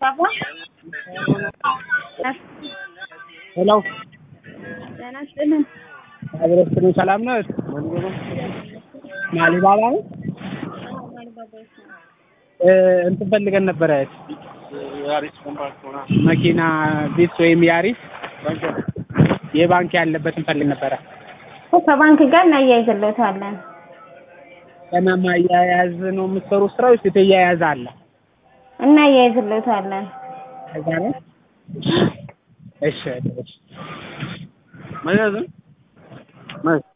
አሊባባ ሄሎ ጤና ይስጥልን። አብረስትሩ ሰላም ነው? አሊባባ ነው። እ እንትን ፈልገን ነበረ መኪና ቢት ወይም ያሪስ የባንክ ያለበት እንፈልግ ነበረ። ከባንክ ጋር እናያይዝልዎታለን። ገና ማያያዝ ነው የምትሰሩ ስራ ወይስ የተያያዘ አለ? እናያይዝልዎታለን። ከዛ ነው። እሺ እሺ። ማያያዝ